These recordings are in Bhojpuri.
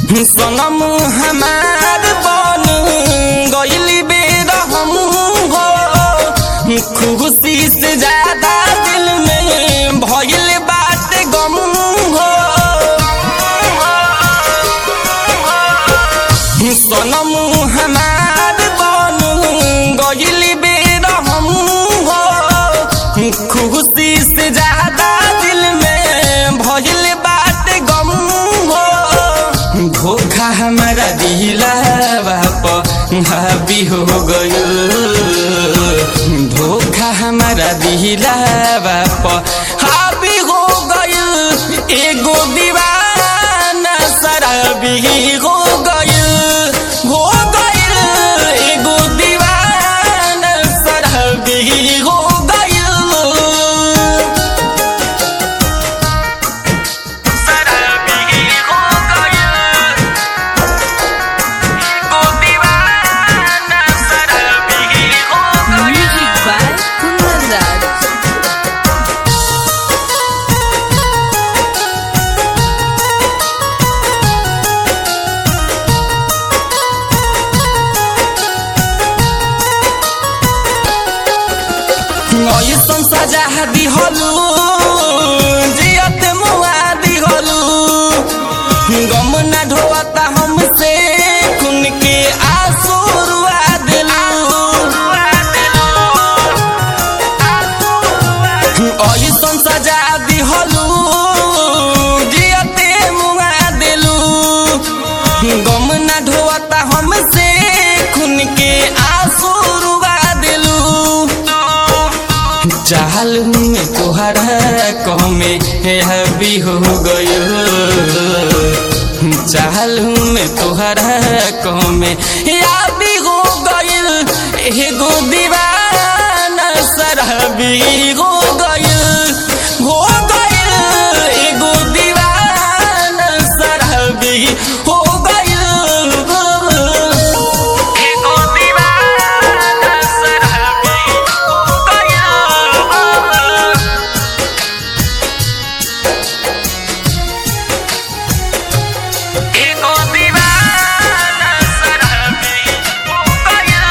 सनम हमार बन गइली बेर हम हो खुशी से ज्यादा दिल में भइल बात गम हो सनम हमार बन गइली बेर हम हो खुशी से ज्यादा दिल में भइल बात गम हो धोखा हमारा दिलावा पर हावी हो गयो धोखा हमारा दिलावा पर हावी हो गयो एगो दीवाना शराबी हो गयो हो गयो एगो दीवाना शराबी हो गयो शराबी हो गयो एगो दीवाना शराबी हो गयो Music by Kundan Raj. ऐसन सजा दिहलु जियत मुआ दिहलु गम न ढोता हमसे खून के आंसू रुआ दिलु ऐसन सजा दिहलु जियते मुआ दिलु गम न ढोता हमसे खून के आंसू रुआ दिलु चाल में तोहरा कमे हबी हो गयो चाल में तोहरा कमे याबी हो गयो एगो दीवाना शराबी हो गयो हो गयो एगो दीवाना शराबी हो गयो एगो दीवाना शराबी हो गयो एगो दीवाना शराबी हो गयो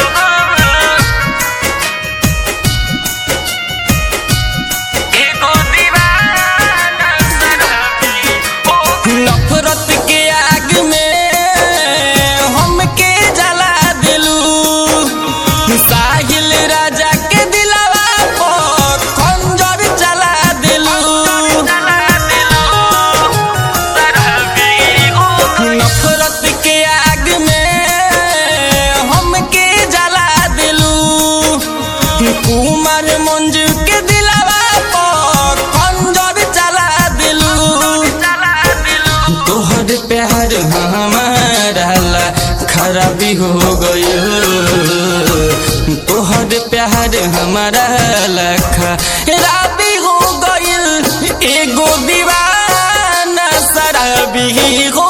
एगो दीवाना शराबी हो नफरत के आग में हमके जला दिलू साहिल राजा के दिलवा पर खंजर चला दिलू नफरत के आग में हमके जला दिलू कुमार मंजू के दिलवा पर खंजर चला दिलू तोहर प्यार हमारा ला खराबी हो गयो तोहर प्यार हमारा ला खराबी हो गयो एगो दीवाना शराबी हो